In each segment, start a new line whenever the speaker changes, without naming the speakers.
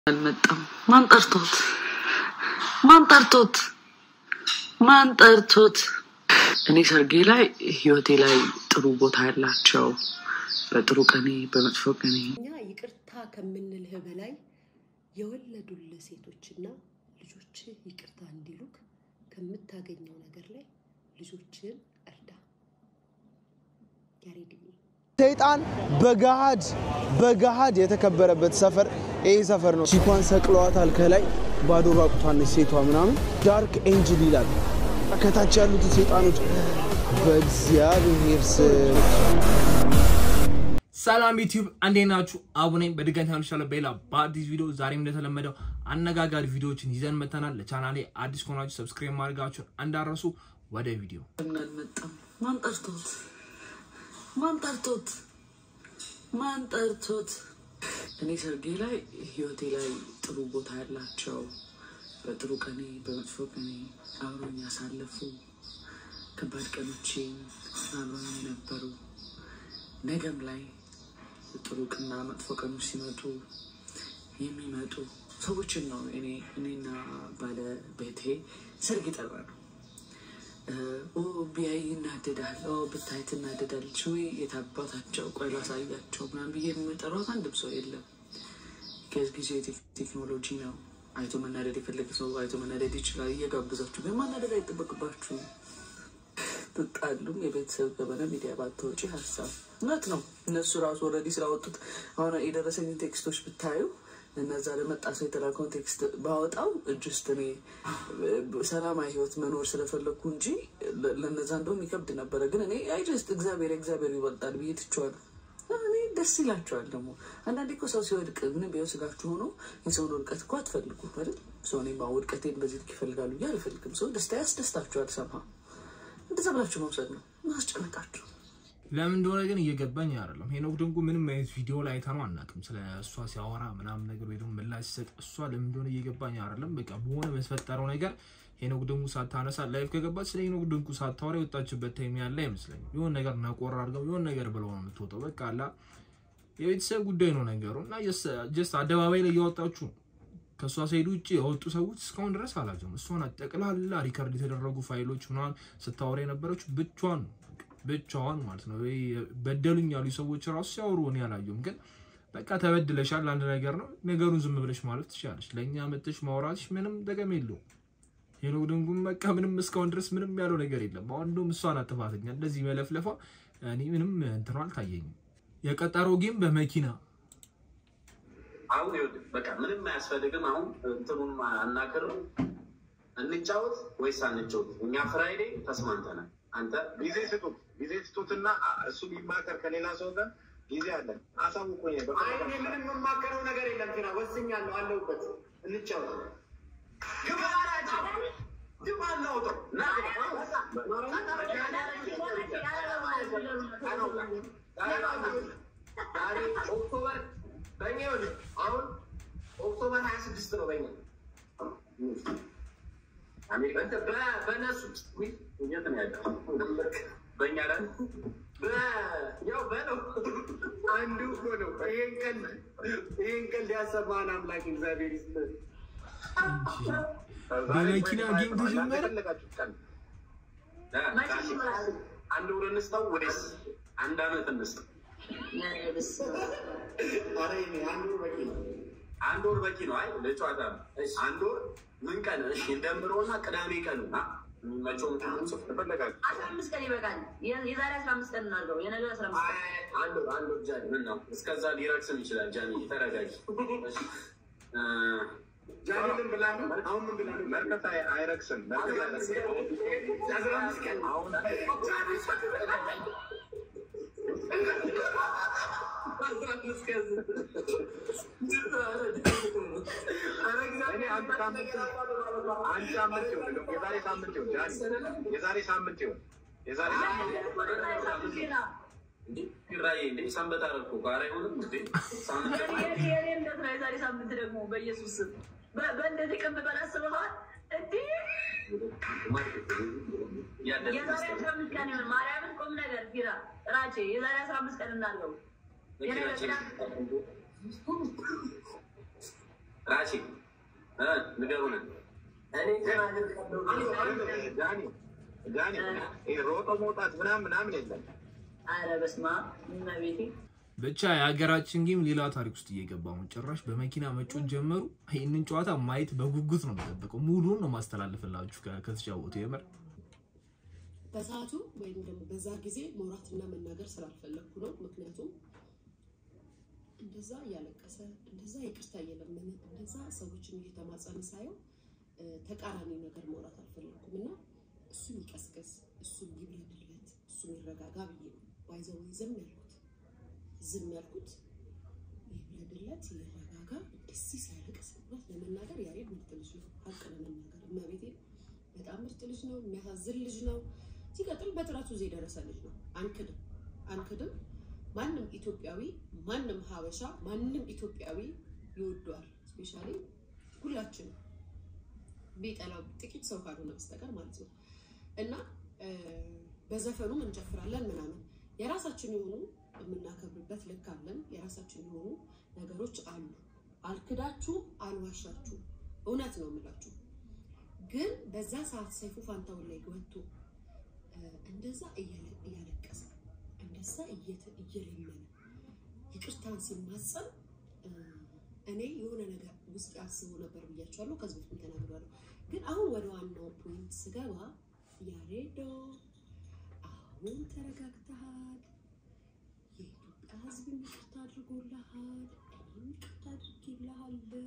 አልመጣም። ማን ጠርቶት? ማን ጠርቶት? ማን ጠርቶት? እኔ ሰርጌ ላይ ህይወቴ ላይ ጥሩ ቦታ ያላቸው በጥሩ ቀኔ በመጥፎ ቀኔ
እኛ ይቅርታ ከምንልህ በላይ የወለዱልህ ሴቶችና ልጆችህ ይቅርታ እንዲሉክ ከምታገኘው ነገር ላይ ልጆችህን እርዳ። ያሬድዬ
ሰይጣን በገሃድ በገሃድ የተከበረበት ሰፈር ይሄ ሰፈር ነው። ቺኳን ሰቅለዋታል። ከላይ ባዶ ራቁቷን ነች ሴቷ ምናምን ዳርክ ኤንጅል ይላል። ከታች ያሉት ሰይጣኖች በእግዚአብሔር ስም
ሰላም ዩቲዩብ እንዴት ናችሁ? አቡ ነኝ። በድጋሚ ተመልሻለሁ በሌላ በአዲስ ቪዲዮ። ዛሬም እንደተለመደው አነጋጋሪ ቪዲዮዎችን ይዘን መተናል። ለቻናሌ አዲስ ከሆናችሁ ሰብስክራይብ ማድረጋችሁን እንዳረሱ። ወደ ቪዲዮ
ለምን አልመጣም? ማን ጠርቶት? ማን ጠርቶት? ማን ጠርቶት? እኔ ሰርጌ ላይ ህይወቴ ላይ ጥሩ ቦታ ያላቸው በጥሩ ቀኔ በመጥፎ ቀኔ አብሮኝ ያሳለፉ ከባድ ቀኖቼን አብሮኝ የነበሩ ነገም ላይ ጥሩ ቅና መጥፎ ቀኖች ሲመጡ የሚመጡ ሰዎችን ነው እኔ እኔና ባለ ቤቴ ሰርግ የጠራ ነው። ኦ ቢያይ ይናደዳል፣ ኦ ብታይ ትናደዳለች፣ ወይ የታባታቸው ቆይ ላሳያቸው ምናምን ብዬ የምጠሯት አንድም ሰው የለም። ጊዜው የቴክኖሎጂ ነው። አይቶ መናደድ የፈለገ ሰው አይቶ መናደድ ይችላል። እየጋብዛችሁ ግን ማናደድ አይጠበቅባችሁም። ትጣሉም የቤተሰብ ገበና ሚዲያ ባታወጪ ሀሳብ እውነት ነው። እነሱ ራሱ ወረዲ ስላወጡት አሁን የደረሰኝን ቴክስቶች ብታዩ እነዛ ለመጣ ሰው የተላከውን ቴክስት ባወጣው እጅስት እኔ ሰላማዊ ህይወት መኖር ስለፈለግኩ እንጂ ለነዛ እንደውም ይከብድ ነበረ። ግን እኔ አይ ጀስት እግዚአብሔር እግዚአብሔር ይበልጣል ብዬ ትቼዋለሁ። እኔ ደስ ይላቸዋል። ደግሞ አንዳንዴ እኮ ሰው ሲወድቅ ምንም ቢሆን ስጋችሁ ሆኖ የሰውን ውድቀት እኮ አትፈልጉ አይደል? ሰው እኔማ ውድቀቴን በዚህ ልክ ይፈልጋሉ ብዬ አልፈልግም። ሰው ደስታ ያስደስታችኋል። ሰማ እንደዛ ብላችሁ መውሰድ ነው። ማስጨነቃችሁ
ለምን እንደሆነ ግን እየገባኝ አይደለም። ሄኖክ ድንቁ ምንም አይነት ቪዲዮ ላይ አይተነው አናውቅም። ስለ እሷ ሲያወራ ምናምን ነገር ወይ ደግሞ ምላሽ ሲሰጥ እሷ ለምን እንደሆነ እየገባኝ አይደለም። በቃ በሆነ በተፈጠረው ነገር ሄኖክ ድንቁ ሳታነሳ ላይፍ ከገባች ስለ ሄኖክ ድንቁ ሳታወራ የወጣችበት ታይም ያለ አይመስለኝም። የሆነ ነገር ነቆር አድርገው የሆነ ነገር ብለው ነው የምትወጣው። በቃ አላ የቤተሰብ ጉዳይ ነው ነገሩ እና ጀስት አደባባይ ላይ እያወጣችሁ ነው። ከእሷ ሳይድ ውጭ የወጡ ሰዎች እስካሁን ድረስ አላቸውም። እሷን ጠቅላላ ሪከርድ የተደረጉ ፋይሎች ምናምን ስታወራ የነበረችው ብቻዋን ነው ብቻዋን ማለት ነው። በደሉኝ ያሉ ሰዎች ራሱ ሲያወሩ እኔ አላየሁም። ግን በቃ ተበድለሻል፣ አንድ ነገር ነው። ነገሩን ዝም ብለሽ ማለፍ ትችላለች። ለእኛ መጥተሽ ማውራትሽ ምንም ጥቅም የለውም። ሄኖክ ድንጉም በቃ ምንም እስካሁን ድረስ ምንም ያለው ነገር የለም። አሁን እንደውም እሷ ናት ጥፋተኛ። እንደዚህ መለፍለፏ እኔ ምንም እንትኗ አልታየኝም። የቀጠረው ጌም በመኪና
አሁን ይኸውልህ በቃ ምንም አያስፈልግም። አሁን እንትኑን አናክር እንጫወት ወይስ አንጫወት? እኛ ፍራይዴ ተስማምተናል። አንተ
ጊዜ ስጡት፣ ጊዜ ስጡትና እሱ ቢማከር ከሌላ ሰው ጋር ጊዜ አለን። አሳውቁኝ።
አይ እኔ ምንም የማከረው ነገር የለም። ትና ወስኛለሁ፣ አለሁበት። እንጫወት። ግባ ግባ እናውጣው። ና ዛሬ ኦክቶበር በእኛ ይኸውልህ አሁን ኦክቶበር ሀያ ስድስት ነው በእኛ በእነሱ
የት ነው ያለው? በእኛ ላይ
ያው በለው አንዱ እኮ ነው። ይሄን ቀን ይሄን ቀን ሊያሰማን አምላክ እግዚአብሔር ይስጥ።
በመኪና ጌም ተጀመረ።
የፈለጋችሁት ቀን
አንድ ወር እንስጠው ወይስ አንድ አመት እንስጠው?
ኧረ ይሄኔ አንዱ በቂ ነው።
አንድ ወር በቂ ነው። አይ ለጨዋታ ነው። አንድ ወር ምን ቀን? እሺ እንደምረውና ቅዳሜ ቀን ና የሚመቸውን ቀን ጽፍ
የፈለጋችሁ
አስራ አምስት ቀን ይበቃል። የዛሬ አስራ አምስት ቀን እናድርገው። የነገ አስራ አምስት ቀን
አይ፣ አንድ ወር አንድ ወር ጃኒ ምን ነው እስከዛ ሊረክስም ይችላል። ጃኒ ተረጋጊ። እሺ እ
ዛሬ ምን ብላለሁ? አሁን ምን ብላለሁ?
መርከት አይ- አይረክስም። መርከት አይረክስም።
አስራ አምስት ቀን
አሁን
እኔ አንድ ሳምንት አንድ ሳምንት ይሁን፣ የዛሬ ሳምንት ይሁን፣ ጃኒ የዛሬ ሳምንት ይሁን፣ የዛሬ ሳምንት
ራይ እንዴ ሰንበት አደረኩ ጋር አይሆንም እንዴ ሳምንት
የኔ እምነት ነው። የዛሬ ሳምንት ደግሞ በኢየሱስ ስም በ- በእንደዚህ ቀን ብበላ አስበኸዋል? እንዲህ የዛሬ አስራ አምስት ቀን ይሆን ማርያምን ቁም ነገር ፊራ ራቼ የዛሬ አስራ አምስት ቀን እናድርገው። የነገ ቅዳሜ
ራሺ እ ንገሩን።
ዳኒ ዳኒ ይሄ ሮጦ መውጣት ምናምን ምናምን የለም።
ኧረ በስመ አብ እመቤቴ
ብቻ የሀገራችን ጌም ሌላ ታሪክ ውስጥ እየገባ ነው። ጭራሽ በመኪና መጮት ጀመሩ። ይህንን ጨዋታ ማየት በጉጉት ነው የምጠብቀው። ሙሉን ነው ማስተላለፍላችሁ ከ- ከተጫወቱ የምር
በሰዓቱ ወይም ደግሞ በዛ ጊዜ መውራትና መናገር ስላልፈለግኩ ነው። ምክንያቱም እንደዛ እያለቀሰ እንደዛ ይቅርታ እየለመነ እንደዛ ሰዎችን እየተማጸነ ሳየው እ፣ ተቃራኒ ነገር ማውራት አልፈለግኩም እና እሱን ይቀስቀስ፣ እሱን ይብረድለት፣ እሱን ይረጋጋ ብዬ ነው ባይዘው ዝም ያልኩት ዝም ያልኩት ይብረድለት፣ ይረጋጋ። እንደዚህ ሲያለቅስ እውነት ለመናገር ያሬድ ምርጥ ልጅ ነው። ሀቅ ለመናገር እመቤቴ በጣም ምርጥ ልጅ ነው። የሚያሳዝን ልጅ ነው። ሲቀጥል በጥረቱ እዚህ የደረሰ ልጅ ነው። አንክድም አንክድም። ማንም ኢትዮጵያዊ ማንም ሀበሻ ማንም ኢትዮጵያዊ ይወደዋል። ስፔሻሊ ሁላችንም ቢጠላው ጥቂት ሰው ካልሆነ በስተቀር ማለት ነው እና እ፣ በዘፈኑም እንጨፍራለን ምናምን የራሳችን የሆኑ የምናከብርበት ልክ አለን። የራሳችን የሆኑ ነገሮች አሉ። አልክዳችሁ አልዋሻችሁ፣ እውነት ነው የምላችሁ። ግን በዛ ሰዓት ሰይፉ ፋንታውን ላይ ወጥቶ እ፣ እንደዛ እያለ- እያለቀሰ እንደዛ እየተ- እየለመነ ይቅርታን ሲማጸን እ፣ እኔ የሆነ ነገር ውስጥ አስቦ ነበር ብያቸዋለሁ። ከዚህ በፊት ተናግሬያለሁ። ግን አሁን ወደ ዋናው ፖይንት ስገባ ያሬዶ አሁን ተረጋግተሃል። የኢትዮጵያ ሕዝብ ይቅርታ አድርጎልሃል። እኔም ይቅርታ አድርጌልሃለሁ።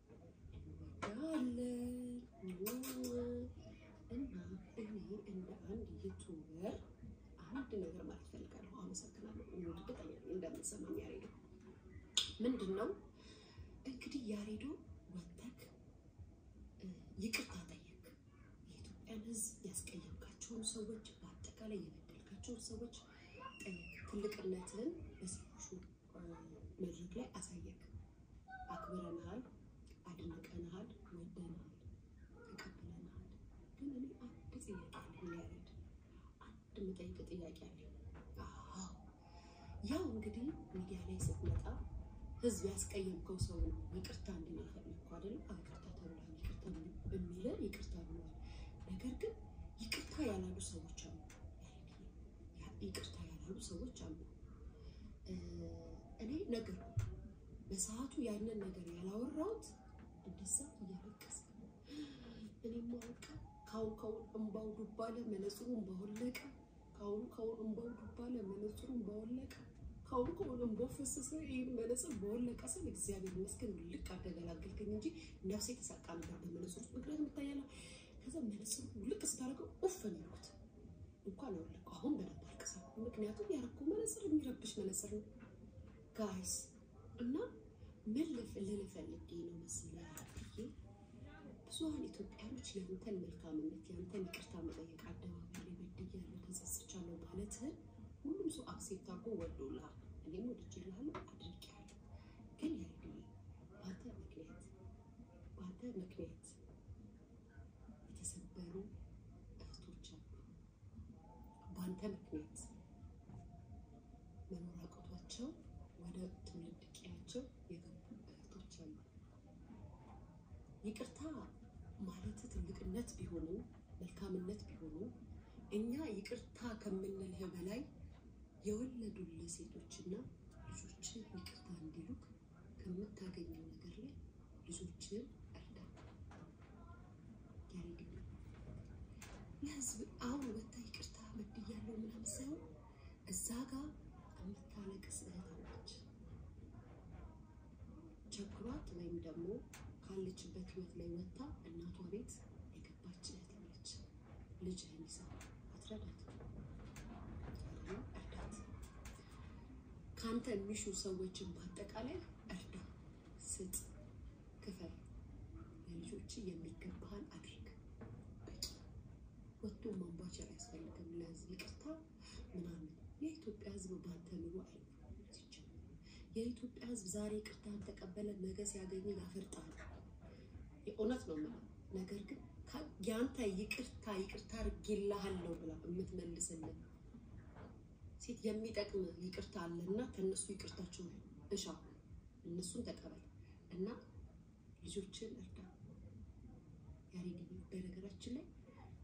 እንወዳለን እና እኔ እንደ አንድ ዩቱበር አንድ ነገር ማለት ፈልጋለሁ። አመሰግናለሁ። እርግጠኛ ነኝ እንደምትሰማኝ ያሬዶ። ምንድን ነው እንግዲህ ያሬዶ ወተክ እ፣ ይቅርታ ጠየቅ። የኢትዮጵያን ሕዝብ ያስቀየምካቸውን ሰዎች፣ በአጠቃላይ የበደልካቸውን ሰዎች ጠየቅ። ትልቅነትን በሰዎቹ እ፣ መድረክ ላይ አሳየክ። አክብረንሃል፣ አድንቀንሃል፣ ወደንሃል፣ ተቀብለንሃል። ግን እኔ አንድ ጥያቄ አለኝ ያሬድ፣ አንድ የምጠይቅ ጥያቄ አለኝ። አዎ ያው እንግዲህ ሚዲያ ላይ ስትመጣ ህዝብ ያስቀየምከው ሰው ነው ይቅርታ እንድን የፈለግኩ አይደል? አዎ ይቅርታ ተብሏል። ይቅርታ የሚለ ይቅርታ ብሏል። ነገር ግን ይቅርታ ያላሉ ሰዎች አሉ። ያ- ይቅርታ ያላሉ ሰዎች አሉ። እ፣ እኔ ነገር በሰዓቱ ያንን ነገር ያላወራሁት እንደዛ እያለቀሰ እኔማ በቃ ካሁን ካሁን እንባው ዱብ አለ፣ መነጽሩን ባወለቀ። ካሁን ካሁን እንባው ዱብ አለ፣ መነጽሩን ባወለቀ። ካሁን ካሁን እንባው ፈሰሰ፣ ይህን መነጽር በወለቀ ስል እግዚአብሔር ይመስገን ልቅ አደገላገልከኝ እንጂ ነፍሴ ተሳቃ ነበር በመነጽሩ ውስጥ። ምክንያቱም ይታያል። ከዛ መነጽሩ ልቅ ስታደርገው ኡፍ ነው ያልኩት። እንኳን አወለቀ አሁን በደንብ አልቅሳለሁ። ምክንያቱም ያረኩት መነጽር የሚረብሽ መነጽር ነው ጋይስ እና ምን ልፍ ልል ፈልጌ ነው መሰለህ ብዬ ብዙሀን ኢትዮጵያኖች የአንተን መልካምነት የአንተን ይቅርታ መጠየቅ አደባባይ ላይ በድያለሁ ተጸጽቻለሁ ማለትህን ሁሉም ሰው አክሴፕት አድርጎ ወዶልሃል። እኔም ወድጄልሃለሁ አድርጌያለሁ። ግን ያሬድዬ በአንተ ምክንያት በአንተ ምክንያት የተሰበሩ እህቶች አሉ። በአንተ ምክንያት መኖር አቅቷቸው ወደ ትውልድ ቀያቸው የገቡ እህቶች አሉ። ይቅርታ ማለት ትልቅነት ቢሆንም መልካምነት ቢሆንም እኛ ይቅርታ ከምንልህ በላይ የወለዱልህ ሴቶችና ልጆች ይቅርታ እንዲሉክ ከምታገኘው ነገር ላይ ልጆችን እርዳ። ያሬድ ለህዝብ አሁን ወታ ይቅርታ በድያለሁ ምናምን ሳይሆን እዛ ጋር የምታለቅስ እህት አለች። ቸግሯት ወይም ደግሞ ካለችበት ህይወት ላይ ወጥታ እናቷ ቤት የገባች እህት አለች። ልጅህን ይዛ አትረዳት፣ እርዳት። ከአንተ የሚሹ ሰዎችን በአጠቃላይ እርዳ፣ ስጥ፣ ክፈል። ለልጆች የሚገባህን አድርግ። በቂ ወጥቶ ማንቧቸር አያስፈልግም። ለህዝብ ይቅርታ ምናምን የኢትዮጵያ ህዝብ በአንተ ኑሮ አይኖርም። ሲጀመር የኢትዮጵያ ህዝብ ዛሬ ይቅርታን ተቀበለ፣ ነገ ሲያገኝ ያፈርጣል። የእውነት ነው የምለው። ነገር ግን ከ- የአንተ ይቅርታ ይቅርታ አድርጌልሃለሁ ብላ የምትመልስልን ሴት የሚጠቅም ይቅርታ አለና ከእነሱ ይቅርታቸውን እሻ፣ እነሱን ተቀበል እና ልጆችን እርዳ። ያሬድ በነገራችን ላይ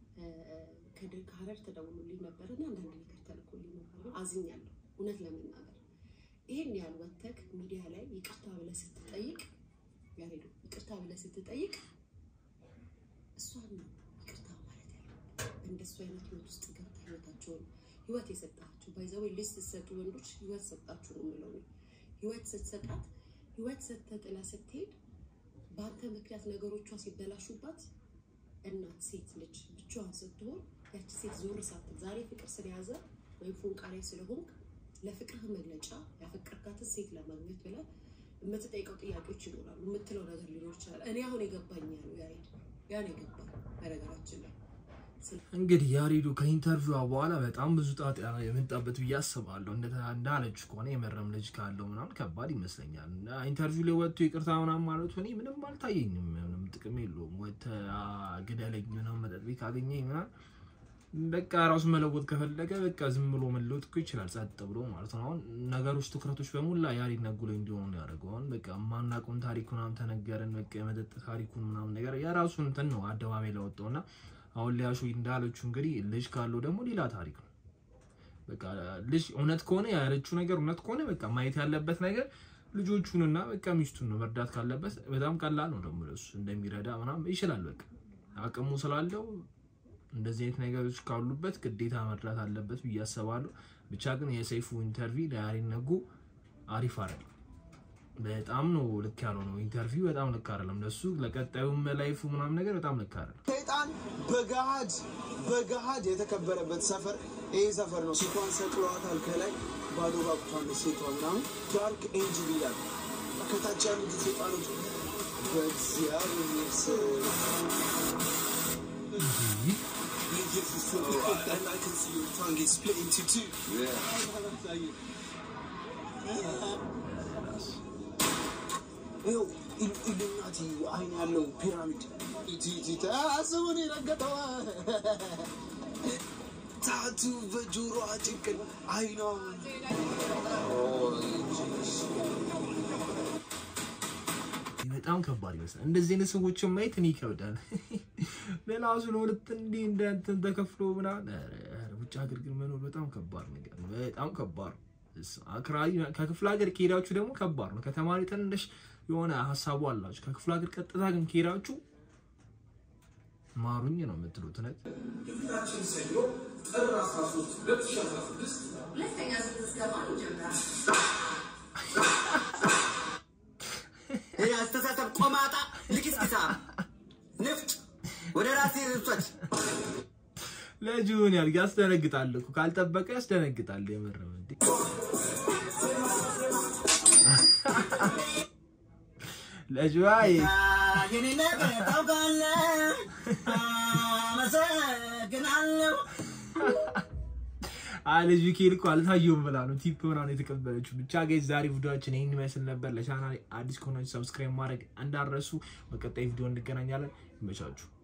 ከደ- ከሀረር ተደውሎልኝ ነበር እና አንዳንድ ነገር ተልኮልኝ ነበር። አዝኛለሁ እውነት ለመናገር ይሄን ያህል ወተክ ሚዲያ ላይ ይቅርታ ብለህ ስትጠይቅ ያሬዱ ይቅርታ ብለህ ስትጠይቅ እሷን ነው ይቅርታ ማለት ያለብህ። በእንደሱ አይነት ህይወት ውስጥ ገብተህ ህይወታቸውን ህይወት የሰጣችሁ ባይዘዌ ልጅ ስትሰጡ ወንዶች ህይወት ሰጣችሁ ነው የምለው እኔ። ህይወት ስትሰጣት ህይወት ሰጥተህ ጥላ ስትሄድ በአንተ ምክንያት ነገሮቿ ሲበላሹባት እናት ሴት ልጅ ብቻዋን ስትሆን ያቺ ሴት ዞር ሳትል ዛሬ ፍቅር ስለያዘ ወይም ፎንቃ ላይ ስለሆንክ ለፍቅርህ መግለጫ ያፈቀርካትን ሴት ለማግኘት ብለህ የምትጠይቀው ጥያቄዎች ይኖራሉ። የምትለው ነገር ሊኖር ይችላል። እኔ አሁን የገባኝ ያለው ያሬድ ያን የገባኝ በነገራችን ላይ
እንግዲህ ያሬዱ ከኢንተርቪዋ በኋላ በጣም ብዙ ጣጣ የመጣበት ብዬ አስባለሁ። እንደ- እንዳለች ከሆነ የመረም ልጅ ካለው ምናምን ከባድ ይመስለኛል። እና ኢንተርቪው ላይ ወጥቶ ይቅርታ ምናምን ማለቱ እኔ ምንም አልታየኝም። ምንም ጥቅም የለውም። ወጥተህ አ፣ ግደለኝ ምናምን መጠጥ ቤት ካገኘኝ ምናምን በቃ ራሱ መለወጥ ከፈለገ በቃ ዝም ብሎ መለወጥ እኮ ይችላል፣ ጸጥ ብሎ ማለት ነው። አሁን ነገሮች ትኩረቶች በሙላ ያሬድ ነጉ ላይ እንዲሆኑ ነው ያደረገው። አሁን በቃ የማናውቀውን ታሪክ ምናምን ተነገረን። በቃ የመጠጥ ታሪኩን ምናምን ነገር የራሱን እንትን ነው አደባባይ ለወጣው እና አሁን ሊያሹ እንዳለችው እንግዲህ ልጅ ካለው ደግሞ ሌላ ታሪክ ነው። በቃ ልጅ እውነት ከሆነ ያለችው ነገር እውነት ከሆነ በቃ ማየት ያለበት ነገር ልጆቹንና በቃ ሚስቱን ነው መርዳት ካለበት በጣም ቀላል ነው ደግሞ ለሱ እንደሚረዳ ምናምን ይችላል። በቃ አቅሙ ስላለው እንደዚህ አይነት ነገሮች ካሉበት ግዴታ መርዳት አለበት ብዬ አስባለሁ። ብቻ ግን የሰይፉ ኢንተርቪው ለያሬድ ነጉ አሪፍ አይደለም። በጣም ነው ልክ ያለው ነው ኢንተርቪው በጣም ልክ አይደለም። ለሱ ለቀጣዩም ላይፉ ምናምን ነገር በጣም ልክ አይደለም።
ሰይጣን በገሃድ በገሃድ የተከበረበት ሰፈር ይሄ ሰፈር ነው። ቺኳን ሰቅለዋታል። ከላይ ባዶ ራቁቷን ሴቷ ምናምን ዳርክ ኤንጅል ይላል። ከታች ያሉት ሴጣኖች በእግዚአብሔር ስም ኢየሱስ and I can see your tongue is split into two. ይኸው ኢሉ- ኢሉሚናቲ አይን ያለው ፒራሚድ ቲቲ አስቡን የረገጠዋ ታቱ በጆሮ ጭቅል አይኗ
በጣም ከባድ ይመስላል። እንደዚህ አይነት ሰዎችን ማየት እኔ ይከብዳል። ለራሱ ለሁለት እንዲህ እንደ እንትን ተከፍሎ ምናምን ኧረ፣ ኧረ፣ ውጭ ሀገር ግን መኖር በጣም ከባድ ነገር ነው። በጣም ከባድ ነው። እስ- አክራሪ ከክፍለ ሀገር ከሄዳችሁ ደግሞ ከባድ ነው። ከተማሪ ትንሽ የሆነ ሀሳቡ አላችሁ። ከክፍለ ሀገር ቀጥታ ግን ከሄዳችሁ ማሩኝ ነው የምትሉት እውነት
ይህ አስተሳሰብ ቆማጣ ልክስኪሳ ንፍጥ ወደ ራሴ ርብቶች
ለጅሁን ያል ያስደነግጣል እኮ ካልጠበቀ ያስደነግጣል። የምርም እንዴ ለጅዋይ
የኔ ነገር ታውቃለህ። አመሰግናለሁ።
ልጁ ኬል እኮ አልታየውም ብላ ነው ቲፕ ምናምን የተቀበለችው። ብቻ ጋይዝ ዛሬ ቪዲዮችን ይህን ይመስል ነበር። ለቻናል አዲስ ከሆናችሁ ሰብስክራይብ ማድረግ እንዳረሱ። በቀጣይ ቪዲዮ እንገናኛለን። ይመቻችሁ።